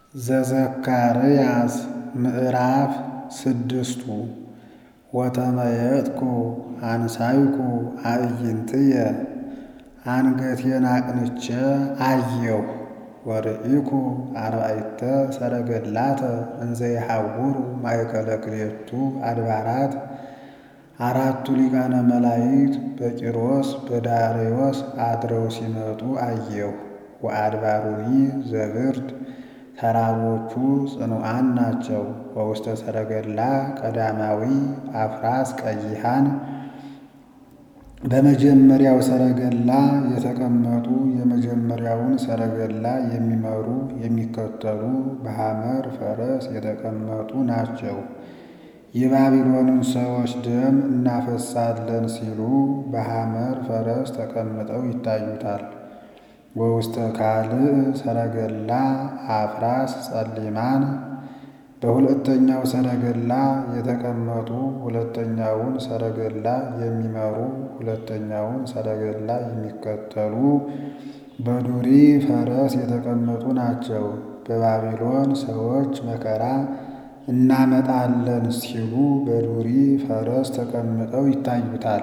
ዘዘካርያስ ምዕራፍ ስድስቱ ወተመየጥኩ አንሳይኩ አዕይንትየ አንገቴን አቅንቼ አየሁ ወርኢኩ አርባዕተ ሰረገላተ እንዘ ይሐውሩ ማእከለ ክልኤቱ አድባራት አራቱ ሊቃነ መላእክት በቂሮስ በዳርዮስ አድረው ሲመጡ አየሁ። ወአድባሩኒ ዘብርድ ተራሮቹ ጽኑዓን ናቸው። ወውስተ ሰረገላ ቀዳማዊ አፍራስ ቀይሃን በመጀመሪያው ሰረገላ የተቀመጡ የመጀመሪያውን ሰረገላ የሚመሩ የሚከተሉ በሐመር ፈረስ የተቀመጡ ናቸው። የባቢሎንን ሰዎች ደም እናፈሳለን ሲሉ በሐመር ፈረስ ተቀምጠው ይታዩታል። ወውስተ ካልዕ ሰረገላ አፍራስ ጸሊማን በሁለተኛው ሰረገላ የተቀመጡ ሁለተኛውን ሰረገላ የሚመሩ ሁለተኛውን ሰረገላ የሚከተሉ በዱሪ ፈረስ የተቀመጡ ናቸው። በባቢሎን ሰዎች መከራ እናመጣለን ሲሉ በዱሪ ፈረስ ተቀምጠው ይታዩታል።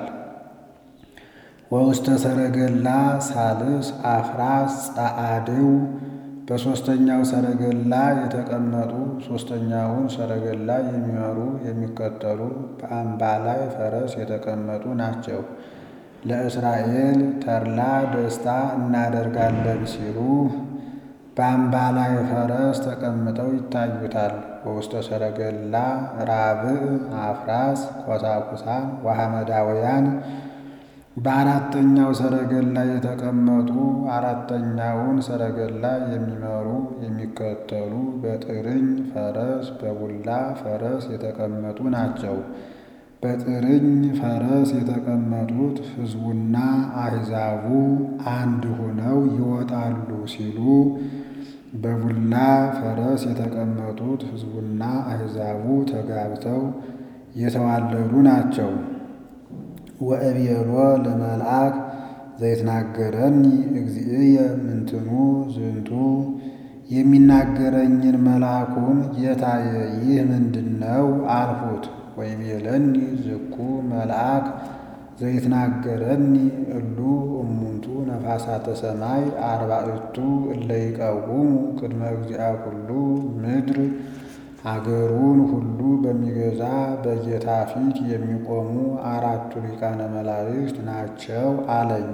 ወውስተ ሰረገላ ሳልስ አፍራስ ጸዓድው በሦስተኛው ሰረገላ የተቀመጡ ሦስተኛውን ሰረገላ የሚመሩ የሚከተሉ በአምባላይ ፈረስ የተቀመጡ ናቸው። ለእስራኤል ተድላ ደስታ እናደርጋለን ሲሉ በአምባላይ ፈረስ ተቀምጠው ይታዩታል። በውስተ ሰረገላ ራብዕ አፍራስ ኮሳኩሳን ወሐመዳውያን በአራተኛው ሰረገላ የተቀመጡ አራተኛውን ሰረገላ የሚመሩ የሚከተሉ በጥርኝ ፈረስ በቡላ ፈረስ የተቀመጡ ናቸው። በጥርኝ ፈረስ የተቀመጡት ሕዝቡና አሕዛቡ አንድ ሆነው ይወጣሉ ሲሉ በቡላ ፈረስ የተቀመጡት ሕዝቡና አሕዛቡ ተጋብተው የተዋለዱ ናቸው። ወእቤሎ ለመልአክ ዘይትናገረኒ እግዚእየ ምንትኑ ዝንቱ የሚናገረኝን መልአኩን ጌታዬ ይህ ምንድን ነው አልሁት። ወይቤለኒ ዝኩ መልአክ ዘይትናገረኒ እሉ እሙንቱ ነፋሳተ ሰማይ አርባዕቱ እለ ይቀውሙ ቅድመ እግዚአ ኩሉ ምድር አገሩን ሁሉ በሚገዛ በጌታ ፊት የሚቆሙ አራቱ ሊቃነ መላእክት ናቸው አለኝ።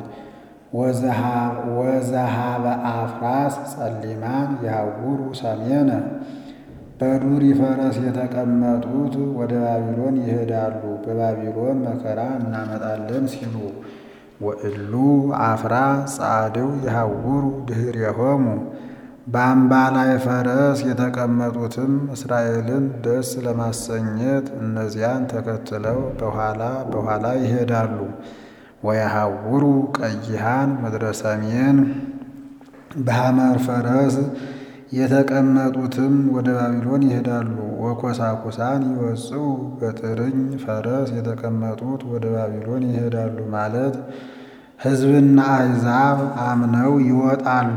ወዘሃበ አፍራስ ጸሊማን ያውሩ ሰሜነ በዱሪ ፈረስ የተቀመጡት ወደ ባቢሎን ይሄዳሉ፣ በባቢሎን መከራ እናመጣለን ሲሉ። ወእሉ አፍራስ ጸዓድው ይሐውሩ ድኅሬሆሙ በአምባላይ ፈረስ የተቀመጡትም እስራኤልን ደስ ለማሰኘት እነዚያን ተከትለው በኋላ በኋላ ይሄዳሉ። ወየሐውሩ ቀይሃን ምድረ ሰሜን በሐመር ፈረስ የተቀመጡትም ወደ ባቢሎን ይሄዳሉ። ወኮሳኩሳን ይወጽኡ በጥርኝ ፈረስ የተቀመጡት ወደ ባቢሎን ይሄዳሉ ማለት ሕዝብና አሕዛብ አምነው ይወጣሉ።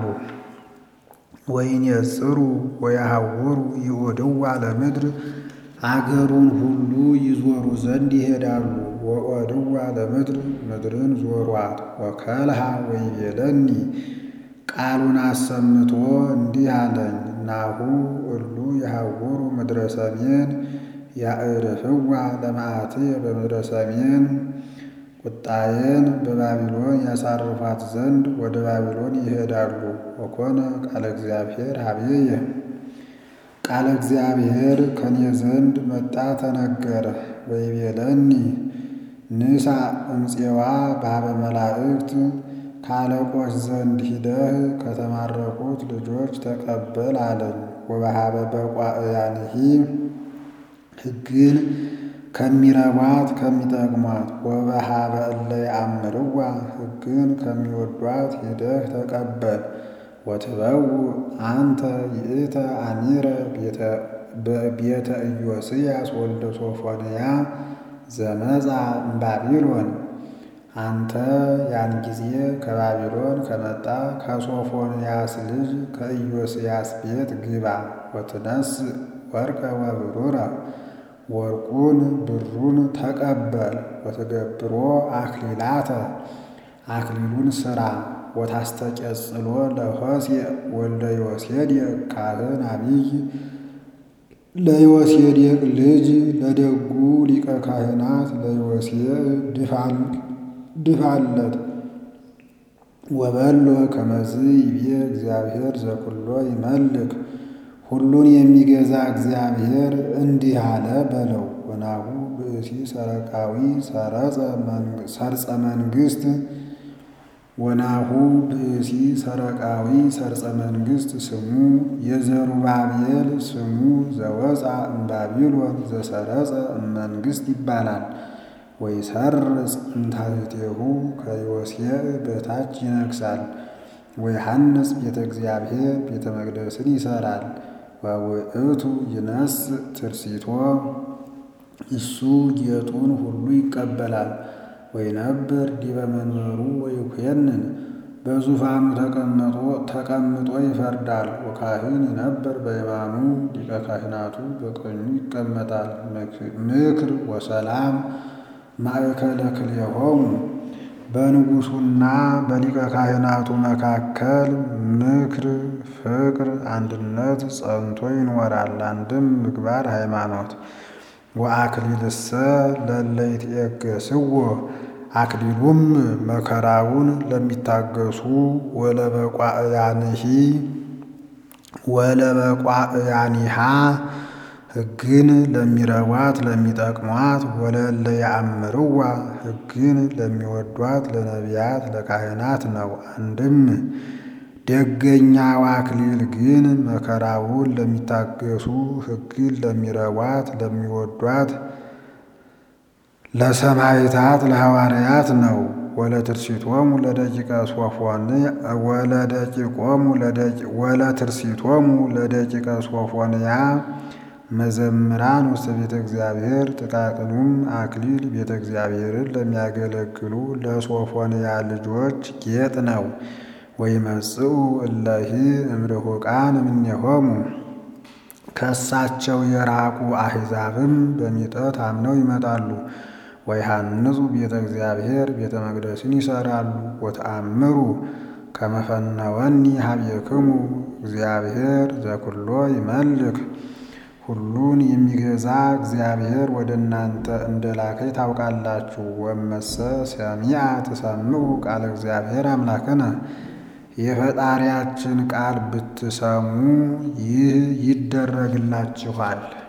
ወይንየጽሩ ወየሐውሩ ይኦድዋ ለምድር አገሩን ሁሉ ይዞሩ ዘንድ ይሄዳሉ። ወኦድዋ ለምድር ምድርን ዞሯት። ወከልሃ ወይቤለኒ ቃሉን አሰምቶ እንዲህ አለኝ። ናሁ እሉ የሐውሩ ምድረ ሰሜን ያዕርፍዋ ለመዓትየ በምድረ ሰሜን ቁጣዬን በባቢሎን ያሳርፏት ዘንድ ወደ ባቢሎን ይሄዳሉ። ወኮነ ቃለ እግዚአብሔር ሀቤየ ቃለ እግዚአብሔር ከኔ ዘንድ መጣ ተነገረ። ወይቤለኒ ንሳ እምፄዋ ባበ መላእክት ከአለቆች ዘንድ ሂደህ ከተማረኩት ልጆች ተቀበል አለኝ። ወበሃበ በቋእያንሂ ሕግን ከሚረቧት ከሚጠቅሟት ወበሃበ እለ ያአምርዋ ሕግን ከሚወዷት ሂደህ ተቀበል። ወትበው አንተ ይእተ አሚረ ቤተ ኢዮስያስ ወልደ ሶፎንያ ዘመጻ እምባቢሎን አንተ ያን ጊዜ ከባቢሎን ከመጣ ከሶፎንያስ ልጅ ከኢዮስያስ ቤት ግባ። ወትነስ ወርቀ ወብሩረ ወርቁን ብሩን ተቀበል። ወትገብሮ አክሊላተ አክሊሉን ስራ። ወታስተቀጽሎ ለሆሴዕ ወልደ ዮሴዴቅ ካህን አቢይ ለዮሴዴቅ ልጅ ለደጉ ሊቀ ካህናት ለዮሴዕ ድፋለት። ወበሎ ከመዝ ይቤ እግዚአብሔር ዘኩሎ ይመልክ ሁሉን የሚገዛ እግዚአብሔር እንዲህ አለ በለው። ወናሁ ብእሲ ሰረቃዊ ሰርጸ መንግስት ወናሁ ብእሲ ሰረቃዊ ሰርጸ መንግስት ስሙ የዘሩባቤል ስሙ ዘወፃ እምባቢሎን ዘሰረጸ እመንግስት ይባላል። ወይሰርጽ እምታሕቴሁ ከዮሴዕ በታች ይነግሳል። ወይሐንጽ ቤተ እግዚአብሔር ቤተ መቅደስን ይሰራል። ወውእቱ ይነስ ትርሲቶ እሱ ጌጡን ሁሉ ይቀበላል። ወይነብር ዲበ መንበሩ ወይኮንን በዙፋኑ ተቀምጦ ይፈርዳል። ወካህን ይነብር በየማኑ ሊቀ ካህናቱ በቀኙ ይቀመጣል። ምክር ወሰላም ማእከለ ክልኤሆሙ በንጉሡና በሊቀ ካህናቱ መካከል ምክር፣ ፍቅር፣ አንድነት ጸንቶ ይኖራል። አንድም ምግባር ሃይማኖት ወአክሊልሰ ለእለ ይትዔገሥዎ አክሊሉም መከራውን ለሚታገሱ ወለበቋእያንሂ ወለበቋእያኒሃ ሕግን ለሚረቧት ለሚጠቅሟት ወለእለ ያአምርዋ ሕግን ለሚወዷት ለነቢያት ለካህናት ነው። አንድም ደገኛው አክሊል ግን መከራውን ለሚታገሱ ሕግን ለሚረቧት ለሚወዷት ለሰማዕታት ለሐዋርያት ነው። ወለትርሲቶሙ ለደቂቀ ሶፎን ወለደቂቆሙ ወለትርሲቶሙ ለደቂቀ ሶፎንያ መዘምራን ውስተ ቤተ እግዚአብሔር ጥቃቅኑም አክሊል ቤተ እግዚአብሔርን ለሚያገለግሉ ለሶፎንያ ልጆች ጌጥ ነው። ወይመጽኡ እለሂ እምርሑቃን እምኔሆሙ ከእሳቸው የራቁ አሕዛብም በሚጠት አምነው ይመጣሉ። ወይሃንጹ ቤተ እግዚአብሔር ቤተ መቅደስን ይሰራሉ። ወተአምሩ ከመፈነወኒ ሀቤክሙ እግዚአብሔር ዘኩሎ ይመልክ ሁሉን የሚገዛ እግዚአብሔር ወደ እናንተ እንደላከኝ ታውቃላችሁ። ወመሰ ሰሚዐ ትሰምዑ ቃለ እግዚአብሔር አምላክነ የፈጣሪያችን ቃል ብትሰሙ ይህ ይደረግላችኋል።